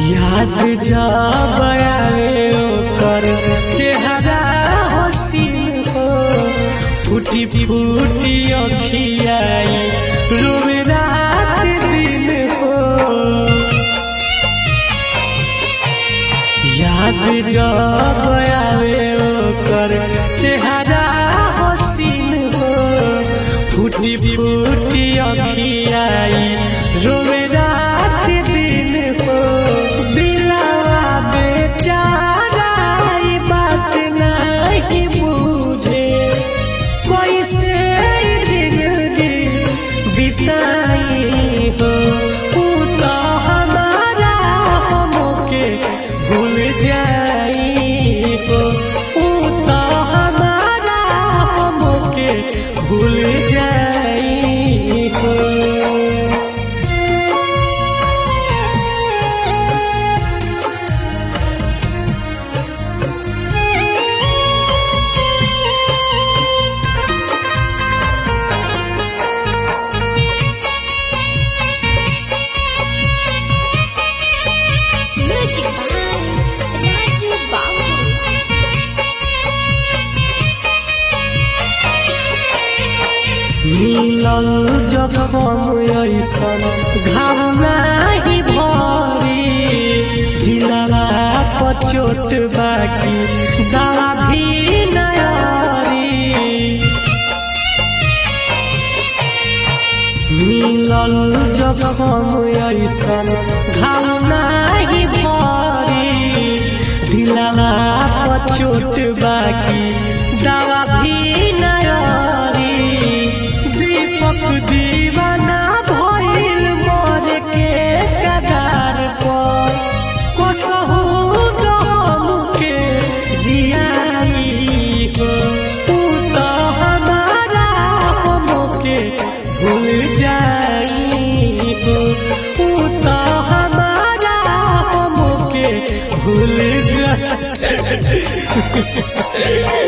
याद जब आवे ओकर चेहरा हसीन हो फूटी फूटी अखियाई रोवे रात दिन हो याद जब आवे ओकर चेहरा हसीन हो फूटी फूटी अखियाई रोवे रात दिन हो दिलावा बेचारा ई बात नहीं बूझे कैसे जिंदगी बिताई हो ऊ तो हमारा हमके भूल जाई हो ऊ तो हमारा हमके भूल जाई हो Music by Raju Babu. मिलल जखम ऐसन घाव नाही भरी दिलवा पर चोट बाकी दवा भी नयारी मिलल जखम ऐसन घाव नाही भरी दिलवा पर चोट बाकी दवा भी नयारी दीपक दीवाना भइल मोर के कगार पर कसहु गम के जियाई हो ऊ तो हमारा हमके भूल जाई हो ऊ तो हमारा हमके भूल जाई